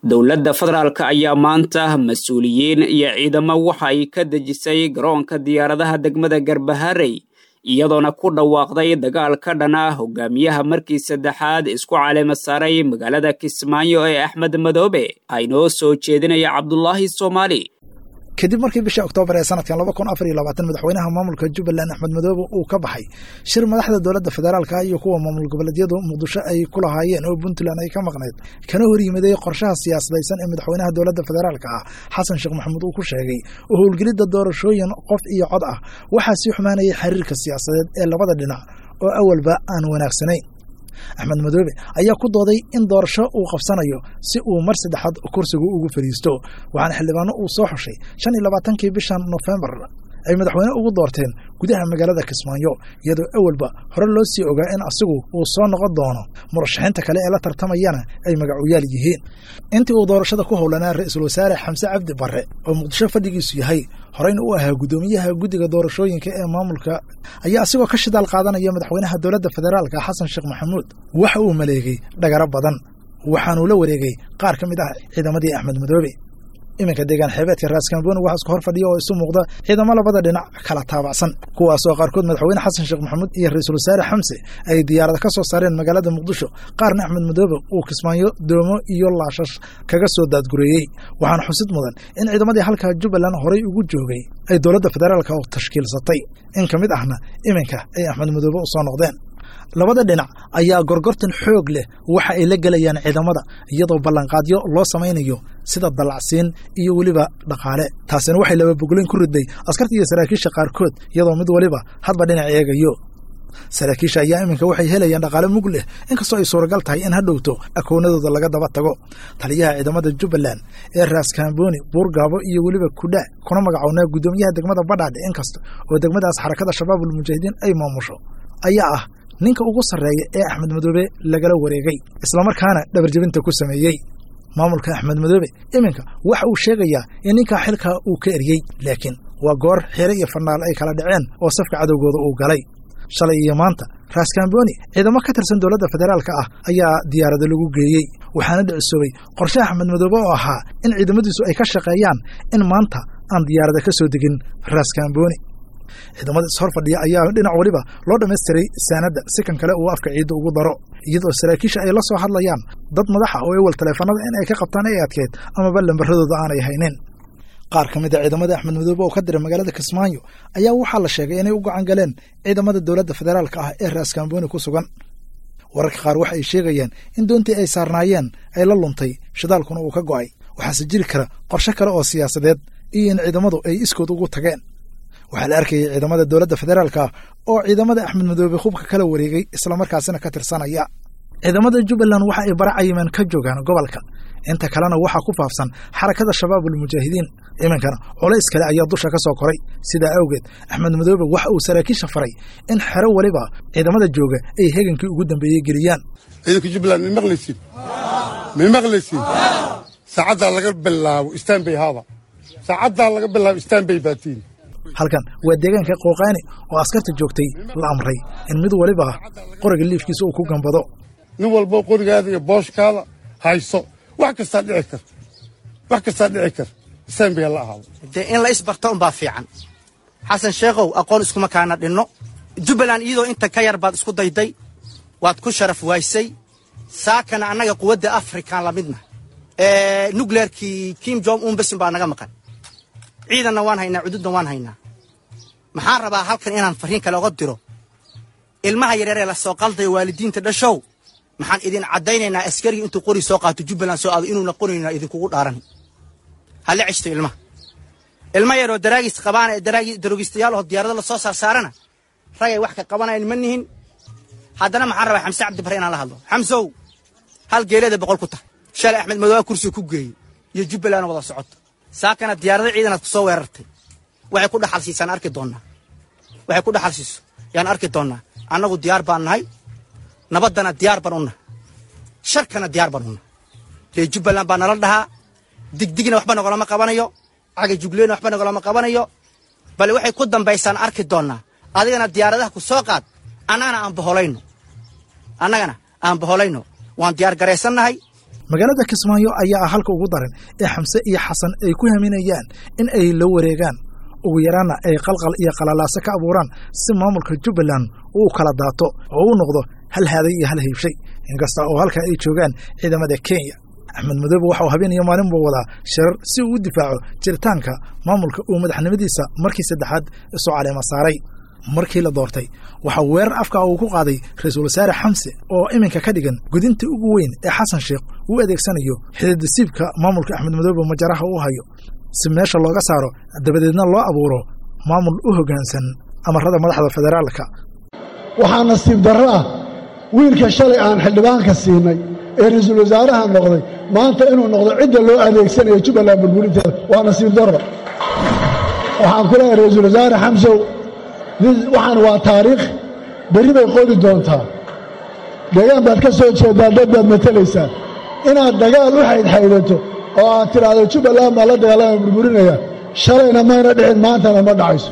dowladda federaalk ayaa maanta mas-uuliyiin iyo ciidamo waxay ka dejisay garoonka diyaaradaha degmada garbaharey iyadoona ku dhawaaqday dagaal ka dhan ah hogaamiyaha markii saddexaad isku caleema saaray magaalada kismaayo ee axmed madoobe aynoo soo jeedinaya cabdulaahi soomaali kadib markii bishii oktoobar ee sanadkan laba kun afar iyo labaatan madaxweynaha maamulka jubbaland axmed madoobe uu ka baxay shir madaxda dowladda federaalka iyo kuwa maamul goboleedyadu muqdisho ay ku lahaayeen oo puntland ay ka maqnayd kana hor yimiday qorshaha siyaasadaysan ee madaxweynaha dowladda federaalka ah xasan sheekh maxamuud uu ku sheegay oo howlgelidda doorashooyin qof iyo cod ah waxaa sii xumaanayay xiriirka siyaasadeed ee labada dhinac oo awalba aan wanaagsanayn axmed madoobe ayaa ku dooday in doorasho uu qabsanayo si uu mar saddexaad kursigu ugu fadhiisto waxaana xildhibaano uu soo xushay shan iyo labaatankii bishan nofembar ay madaxweyne ugu doorteen gudaha magaalada kismaayo iyadoo awalba hore loo sii ogaa in asigu uu soo noqon doono murashaxiinta kale ee la tartamayana ay magacuyaal yihiin intii uu doorashada ku howlanaa ra-iisul wasaare xamse cabdi barre oo muqdisho fadhigiisu yahay horeyna u ahaa guddoomiyaha guddiga doorashooyinka ee maamulka ayaa asigoo ka shidaal qaadanaya madaxweynaha dowladda federaalka xasan sheekh maxamuud waxa uu maleegay dhagaro badan waxaanuu la wareegay qaar ka mid ah ciidamadii axmed madoobe iminka deegaan xeebeedka raaskambooni waxaa isku hor fadhiya oo isu muuqda ciidamo labada dhinac kala taabacsan kuwaasoo qaarkood madaxweyne xasan sheekh maxamuud iyo ra-iisul wasaare xamse ay diyaarada ka soo saareen magaalada muqdisho qaarna axmed madoobe uu kismaayo doomo iyo laashash kaga soo daadgureeyey waxaana xusid mudan in ciidamadii halkaa jubbaland horay ugu joogay ay dowladda federaalka u tashkiilsatay in ka mid ahna iminka ay axmed madoobe u soo noqdeen labada dhinac ayaa gorgortan xoog leh waxa ay la gelayaan ciidamada iyadoo ballanqaadyo loo samaynayo sida dallacsiin iyo weliba dhaqaale taasina waxay lababogleyn ku riday askarta iyo saraakiisha qaarkood iyadoo mid waliba hadba dhinac eegayo saraakiisha ayaa iminka waxay helayaan dhaqaale mug leh inkastoo ay suuragal tahay in ha dhowto akoonadooda laga daba tago taliyaha ciidamada jubbaland ee raaskambooni buurgaabo iyo weliba kudhaa kuna magacownaa guddoomiyaha degmada badhaadhe inkasta oo degmadaas xarakada shabaabul mujaahidiin ay maamusho ayaa ah ninka ugu sarreeya ee axmed madoobe lagala wareegay islamarkaana dhabarjebinta ku sameeyey maamulka axmed madoobe iminka waxa uu sheegayaa in ninkaa xilkaa uu ka eryey laakiin waa goor xire iyo fanaal ay kala dhaceen oo safka cadowgooda uu galay shalay iyo maanta raaskambooni ciidamo ka tirsan dowladda federaalka ah ayaa diyaarada lagu geeyey waxaana dhicisoobay qorshaha axmed madoobe oo ahaa in ciidamadiisu ay ka shaqeeyaan in maanta aan diyaarada ka soo degin raaskambooni ciidamada ishor fadhiya ayaa dhinac weliba loo dhammaystiray saanadda si kan kale uu afka ciidda ugu daro iyadoo saraakiisha ay la soo hadlayaan dad madaxa oo ewel taleefanada in ay ka qabtaan ay adkeed amaba lambaradooda aanay haynin qaar ka mid a ciidamada axmed madoobe oo ka diray magaalada kismaayo ayaa waxaa la sheegay inay u gacan galeen ciidamada dowladda federaalka ah ee raaskambooni ku sugan wararka qaar waxa ay sheegayaan in doontii ay saarnaayeen ay la luntay shidaalkuna uu ka go'ay waxaase jiri kara qorshe kale oo siyaasadeed iyo in ciidamadu ay iskood ugu tageen waxaa la arkayay ciidamada dowladda federaalka ah oo ciidamada axmed madoobe hubka kala wareegay islamarkaasina ka tirsanaya ciidamada jubbaland waxa ay bara cayiman ka joogaan gobolka inta kalena waxaa ku faafsan xarakada shabaabul mujaahidiin iminkana culays kale ayaa dusha ka soo koray sidaa awgeed axmed madoobe waxa uu saraakiisha faray in xero weliba ciidamada jooga ay hegankii ugu dambeeyey geliyaan ciidanka jubbaland may maqlaysiin may maqlaysiin saacaddaa laga bilaabo istanbay haada saacaddaa laga bilaabo istanbay baatiin halkan waa deegaanka qooqaani oo askarta joogtay la amray in mid waliba qoriga liifkiisa uu ku gambado nin walbo qorigaada iyo booshkaada hayso wax kastaa dhici kar wax kastaa dhici kar istanbay ha la ahaado dee in la isbarto unbaa fiican xasan sheekhow aqoon iskuma kaana dhinno jubbaland iyadoo inta ka yar baad isku dayday waad ku sharaf waaysay saakana annaga quwadda afrikan la midna nukleerkii kim jong un besin baa naga maqan ciidanna waan haynaa cududna waan haynaa maxaan rabaa halkan inaan farriin kale oga diro ilmaha yareeree la soo qaldayo waalidiinta dhashow maxaan idin caddaynaynaa askarigii intuu qori soo qaato jubbaland soo aado inuuna qorayna idinkugu dhaaran hala ceshto ilmaha ilma yaroo daraagis qabaana ee daroogistayaal oo diyaarado lasoo saarsaarana ragay wax ka qabanayan ma nihin haddana maxaan rabaa xamse cabdi bare inaan la hadlo xamsow hal geeleeda boqol ku tahay shalay axmed madoobe kursiga ku geeyey iyo jubbaland wada socoto saakana diyaarado ciidanaad ku soo weerartay waxay ku dhaxal siisaan arki doonnaa waxay ku dhaxal siiso yaan arki doonnaa annagu diyaar baan nahay nabaddana diyaar baan u nahay sharkana diyaar baan u nahay ree jubbaland baa nala dhahaa digdigna waxba nagolama qabanayo caga jugleyna waxba nagolama qabanayo bale waxay ku dambaysaan arki doonnaa adigana diyaaradaha ku soo qaad annagana aan baholayno annagana aan baholayno waan diyaar garaysannahay magaalada kismaayo ayaa ah halka ugu daran ee xamse iyo xasan ay ku haminayaan in ay la wareegaan ugu yaraanna ay qalqal iyo qalalaaso ka abuuraan si maamulka jubbaland uu kala daato oo u noqdo hal haaday iyo hal hiibshay inkasta oo halka ay joogaan ciidamada kenya axmed madoobe waxauu habeenayo maalinba wadaa shirar si uu u difaaco jiritaanka maamulka uu madaxnimadiisa markii saddexaad isu caleema saaray markii la doortay waxaa weerar afka uu ku qaaday ra-iisul wasaare xamse oo iminka ka dhigan gudinta ugu weyn ee xasan sheekh uu adeegsanayo xididasiibka maamulka axmed madoobe majaraha uu hayo si meesha looga saaro dabadeedna loo abuuro maamul u hoggaansan amarada madaxda federaalka waxaa nasiib darro ah wiilka shalay aan xildhibaanka siinay ee ra-iisul wasaaraha noqday maanta inuu noqdo cidda loo adeegsanayo jubbaland burburinteeda waa nasiib darro waxaan ku leeyahay ra-iisul wasaare xamsow waxaan waa taariikh berri bay qodi doontaa deegaan baad ka soo jeedaa dad baad matalaysaa inaad dagaal u xaydxaydato oo aad tidhaahdo jubbaland baa la dagaalama burburinaya shalayna mayna dhicin maantana ma dhacayso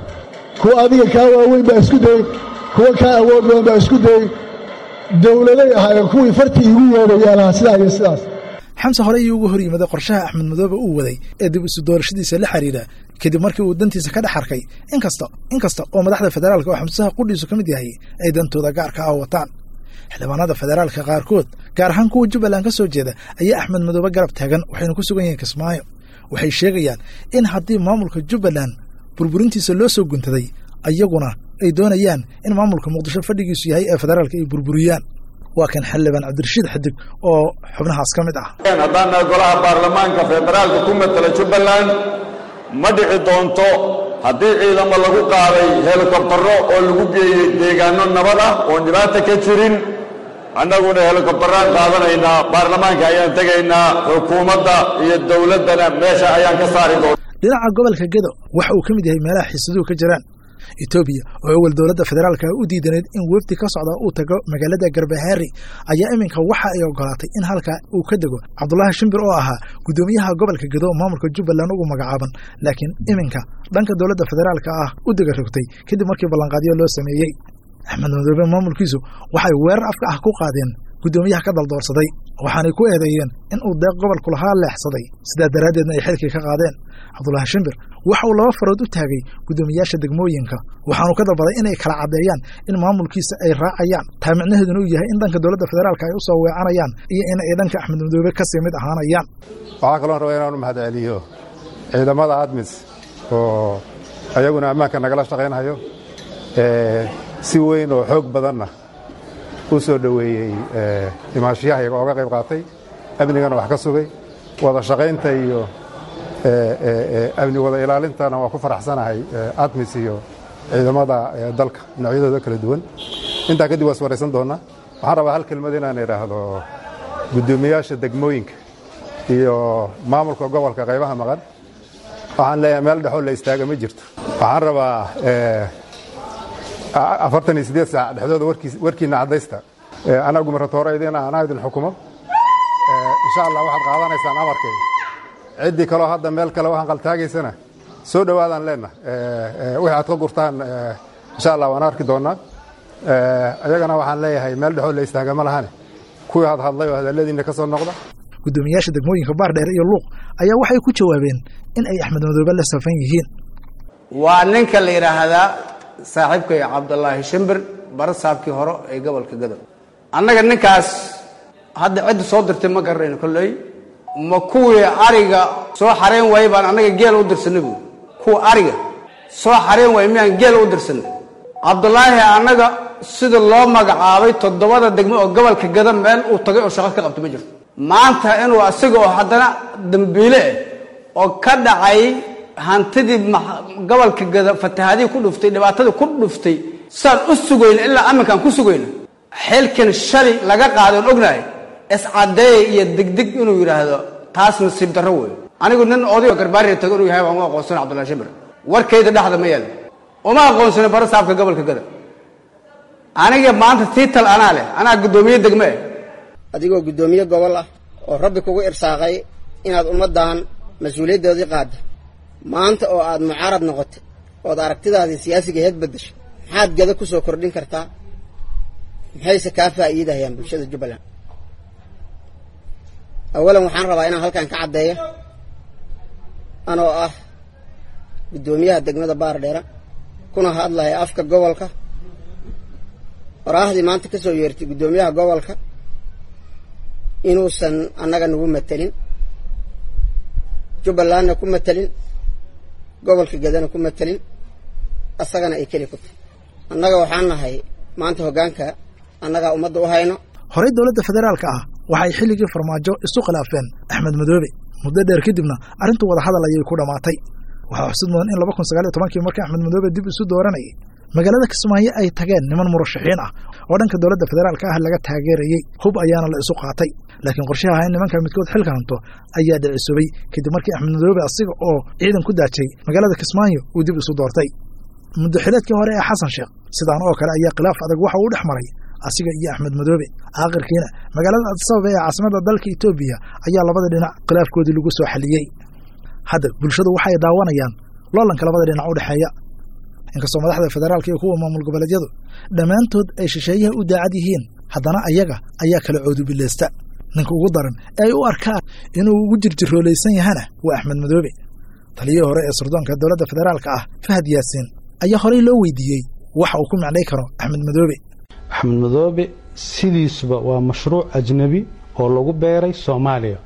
kuwa adiga kaa waaweyn baa isku dayey kuwa kaa awood badan baa isku dayey dowladay ahaayeen kuwii fartii iigu yeedhayaan lahaa sidaa iyo sidaas xamse hore ayuu uga hor yimaday qorshaha axmed madoobe uu waday ee dib isu doorashadiisa la xidhiidha kadib markii uu dantiisa ka dhex arkay inkasta inkasta oo madaxda federaalka oo xamsaha qudhiisu ka mid yahay ay dantooda gaarka ah wataan xildhibaanada federaalka qaarkood gaar ahaan kuwa jubbaland ka soo jeeda ayaa axmed madoobe garab taagan waxayna ku sugan yihiin kismaayo waxay sheegayaan in haddii maamulka jubbaland burburintiisa loo soo guntaday ayaguna ay doonayaan in maamulka muqdisho fadhigiisu yahay ee federaalka ay burburiyaan waa kan xildhibaan cabdirashiid xidig oo xubnahaas ka mid ah haddaana golaha baarlamaanka federaalka ku matala jubbaland ma dhici doonto haddii ciidamo lagu qaaday helikobtaro oo lagu geeyey deegaanno nabad ah oon dhibaata ka jirin annaguna helikobtaraan qaadanaynaa baarlamaanka ayaan tegaynaa xukuumadda iyo dowladdana meesha ayaan ka saari doona dhinaca gobolka gedo waxa uu ka mid yahay meelaha xiisaduhu ka jiraan etoobiya oo awal dowladda federaalka u diidaneyd in wefdi ka socda uu tago magaalada garbahaari ayaa iminka waxa ay ogolaatay in halka uu ka dego cabdulaahi shimbir oo ahaa guddoomiyaha gobolka gedo maamulka jubbaland ugu magacaaban laakiin iminka dhanka dowladda federaalka ah u dega rogtay kadib markii ballanqaadyo loo sameeyey axmed madoobe maamulkiisu waxay weerar afka ah ku qaadeen guddoomiyaha ka daldoorsaday waxaanay ku eedeeyeen in uu deeq gobolku lahaa leexsaday sidaa daraaddeedna ay xilkii ka qaadeen cabdulaahi shimbir waxa uu laba farood u taagay guddoomiyaasha degmooyinka waxaanu ka dalbaday inay kala caddeeyaan in maamulkiisa ay raacayaan taa micnaheeduna uu yahay in dhanka dowladda federaalka ay u soo weecanayaan iyo in ay dhanka axmed madoobe kasii mid ahaanayaan waxaa kaloon rabaa inaanu mahad celiyo ciidamada admis oo ayaguna ammaanka nagala shaqaynhayo si weyn oo xoog badanna u soo dhoweeyey imaashiyaha iyaga ooga qayb qaatay amnigana wax ka sugay wada shaqaynta iyo amni wada ilaalintana waa ku faraxsanahay admis iyo ciidamada dalka noocyadooda kala duwan intaa kadib waa is waraysan doonnaa waxaan rabaa hal kelmad inaan idhaahdo guddoomiyaasha degmooyinka iyo maamulka gobolka qaybaha maqan waxaan leeyahay meel dhexoo la istaaga ma jirto waxaan rabaa afartan iyo siddeed saac dhexdooda warkiinna caddaysta anaa gumaratooraydiina anaa idin xukumo insha allah waxaad qaadanaysaan amarkay ciddii kaloo hadda meel kale waxaan qaltaagaysana soo dhowaadaan leenna wixii aad ka gurtaan insha allah waan arki doonnaa ayagana waxaan leeyahay meel dhexoo la istaaga ma lahane kuwii had hadlay oo hadalladiinna ka soo noqda guddoomiyaasha degmooyinka baardheer iyo luuq ayaa waxay ku jawaabeen in ay axmed madoobe la safan yihiin waa ninka la yidhaahdaa saaxiibkay cabdulaahi shimbir barasaabkii hore ee gobolka gadow annaga ninkaas hadda cidda soo dirtay ma garanayno kolley ma kuwii ariga soo xareen waayey baan annaga geel u dirsanay buui kuwa ariga soo xareen waayey miyaan geel u dirsanay cabdulaahi annaga sida loo magacaabay toddobada degmo oo gobolka gada meel uu tagay oo shaqo ka qabto ma jirto maanta inuu isaga oo haddana dambiile ah oo ka dhacay hantidii gobolka gada fatahaadihii ku dhuftay dhibaatadii ku dhuftay saan u sugayna ilaa aminkaan ku sugayna xilkan shali laga qaaday oon ognahay iscadeey iyo degdeg inuu yidhaahdo taas nasiib darro wey anigu nin odayo garbaariya tago inuu yahay waan u aqoonsana cabdullahi shimir warkayda dhexda ma yaalo uma aqoonsana barasaabka gobolka gada aniga maanta tiital anaa leh anaa guddoomiye degme eh adigoo guddoomiye gobol ah oo rabbi kugu irsaaqay inaad ummaddan mas-uuliyaddoodii qaadda maanta oo aad mucaarad noqotay ood aragtidaadii siyaasiga heed beddeshay maxaad gada ku soo kordhin kartaa maxayse kaa faa'iidahayaan bulshada jubbaland awalan waxaan rabaa inaan halkan ka caddeeyo anoo ah guddoomiyaha degmada baardheera kuna hadlaya afka gobolka waraahdii maanta ka soo yeertay guddoomiyaha gobolka inuusan annaga nagu matelin jubbalandna ku matelin gobolka gedana ku matelin asagana ay keli ku tahay annaga waxaan nahay maanta hoggaanka annagaa ummadda u hayno horey dowladda federaalka ah waxay xilligii farmaajo isu khilaafeen axmed madoobe muddo dheer kadibna arrintu wadahadal ayay ku dhammaatay waxaa xusid mudan in laba kun sagaal iyo tobankii markii axmed madoobe dib isu dooranayay magaalada kismaayo ay tageen niman murashaxiin ah oo dhanka dowladda federaalka ah laga taageerayey hub ayaana la isu qaatay laakiin qorshaha in nimanka midkood xilka hanto ayaa dhicisobay kadib markii axmed madoobe asiga oo ciidan ku daajay magaalada kismaayo uu dib isu doortay muddo xileedkii hore ee xasan sheekh sidaan oo kale ayaa khilaaf adag waxa uu dhex maray asiga iyo axmed madoobe aakhirkiina magaalada adisababa ee caasimada dalka etoobiya ayaa labada dhinac khilaafkoodii lagu soo xaliyey hadda bulshadu waxay daawanayaan loolanka labada dhinac u dhexeeya inkastoo madaxda federaalka iyo kuwa maamul goboleedyadu dhammaantood ay shisheeyaha u daacad yihiin haddana ayaga ayaa kala coodubileysta ninka ugu daran ee ay u arkaan inuu ugu jirjiroolaysan yahana waa axmed madoobe taliyihii hore ee surdoonka dowladda federaalka ah fahad yaasiin ayaa horey loo weydiiyey waxa uu ku macnay karo axmed madoobe axmed madoobe sidiisuba waa mashruuc ajnabi oo lagu beeray soomaaliya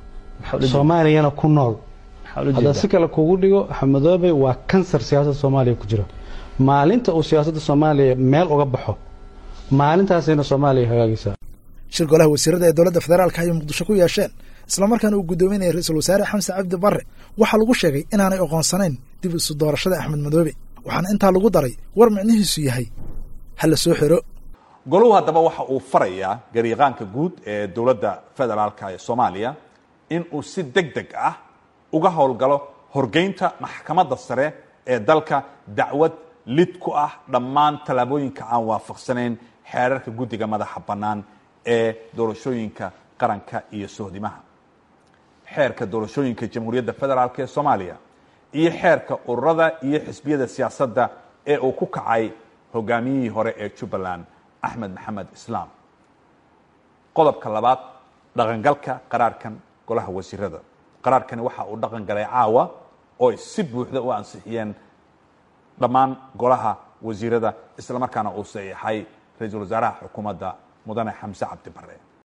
soomaaliyana ku nool haddaa si kale kugu dhigo axmed madoobe waa kansar siyaasadda soomaaliya ku jira maalinta uu siyaasadda soomaaliya meel uga baxo maalintaasayna soomaaliya hagaagaysaa shir golaha wasiirada ee dowladda federaalka ayay muqdisho ku yeesheen islamarkaana uu guddoominaya ra-iisul wasaare xamse cabdi barre waxaa lagu sheegay inaanay oqoonsanayn dib isu doorashada axmed madoobe waxaana intaa lagu daray war micnihiisu yahay ha la soo xiro goluhu haddaba waxa uu farayaa gariiqaanka guud ee dowladda federaalka ee soomaaliya in uu si deg deg ah uga howlgalo horgeynta maxkamadda sare ee dalka dacwad lid ku ah dhammaan tallaabooyinka aan waafaqsanayn xeerarka guddiga madaxa bannaan ee doorashooyinka qaranka iyo sohdimaha xeerka doorashooyinka jamhuuriyadda federaalk ee soomaaliya iyo xeerka ururada iyo xisbiyada siyaasadda ee uu ku kacay hogaamiyihii hore ee jubbaland axmed maxamed islaam qodobka labaad dhaqangalka qaraarkan golaha wasiirada qaraarkani waxa uu dhaqan galay caawa oo ay si buuxda u ansixiyeen dhammaan golaha wasiirada islamarkaana uu saxiixay ra-iisul wasaaraha xukuumadda mudane xamse cabdi bare